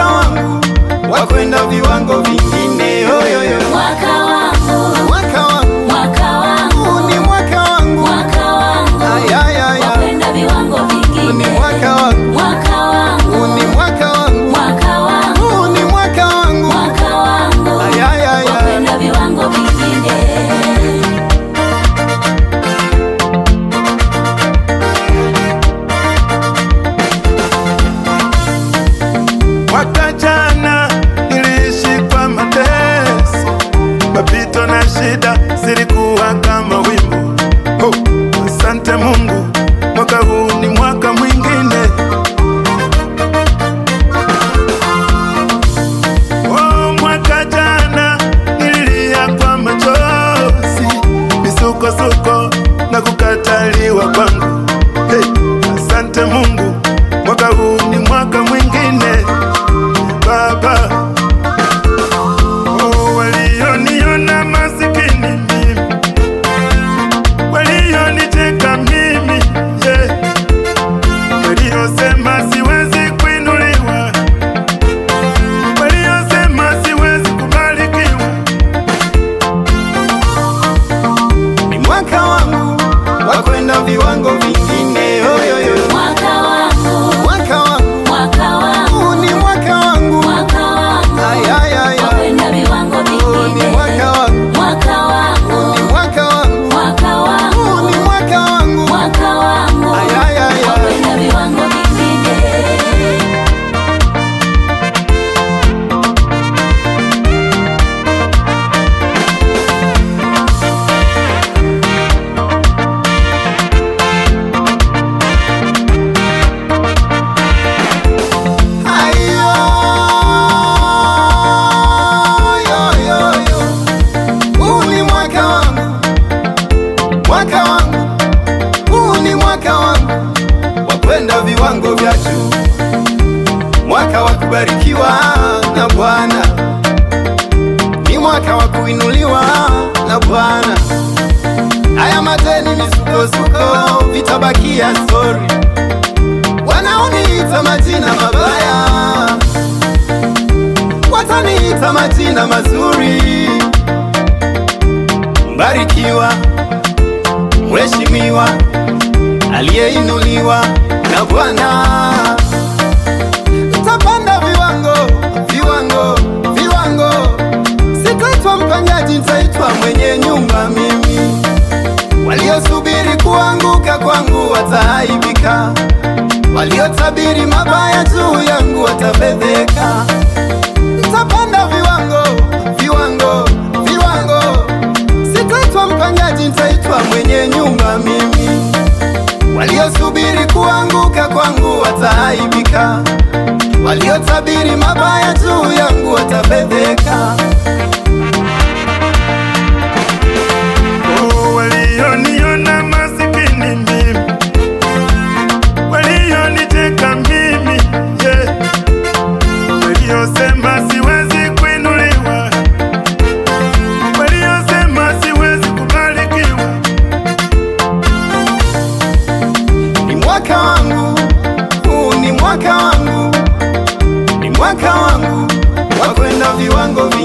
mwaka wangu wa kwenda viwango vingine. Yoyoyo, Mwaka wangu, mwaka wangu mwaka wangu, huu ni mwaka wangu, mwaka wangu, ayayaya, wakwenda viwango huu ni vingine. mwaka wangu, Mwaka huu wangu, ni mwaka wangu, mwaka wangu, huu ni mwaka wangu, mwaka wangu, ayayaya. wakwenda viwango vingine. Mwaka jana niliishi kwa mateso, mapito na shida zilikuwa kama wimbo. Oh, asante Mungu, mwaka huu ni mwaka mwingine. Oh, mwaka jana nililia kwa machozi, misukosuko na kukataliwa kwangu. Hey, asante Mungu, mwaka huu ni mwaka mwingine. Baba, oh, walioniona masikini mimi, walionicheka mimi, yeah. waliosema siwezi kuinuliwa, waliosema siwezi kubarikiwa, ni mwaka wangu wa kwenda viwango vingine. Yoyoyo, Mwaka wangu, mwaka wangu mwaka wangu, huu ni mwaka wangu, mwaka wangu, ayayaya, wakwenda viwango huu ni vingine. mwaka wangu, Mwaka wangu, ni mwaka wangu, mwaka wangu, huu ni mwaka wangu, mwaka wangu, ayayaya. wakwenda viwango vingine. Ayo, yo, yo, yo. Huu ni mwaka wangu, mwaka wangu, huu ni mwaka wangu wa kwenda viwango vya juu, mwaka wa kubarikiwa na Bwana, ni mwaka wa kuinuliwa na Bwana. Haya mateni misukosuko vitabakia stori wanaoniita majina mabaya wataniita majina mazuri. Mbarikiwa, mheshimiwa, aliyeinuliwa na Bwana. Nitapanda viwango, viwango, viwango. Sitaitwa mpangaji, nitaitwa mwenye nyumba mimi. Waliosubiri kuanguka kwangu wataaibika, waliotabiri mabaya juu yangu watafedheka. Nitapanda viwango, viwango, viwango. Sitaitwa mpangaji, nitaitwa mwenye nyumba mimi. Waliosubiri kuanguka kwangu wataaibika, waliotabiri mabaya juu yangu watafedheka. oh, walioniona masikini mimi, walionicheka mimi, yeah. waliosema siwezi kuinuliwa, waliosema siwezi kubarikiwa, Ni mwaka wangu, huu ni mwaka wangu, ni mwaka wangu wa kwenda viwango vi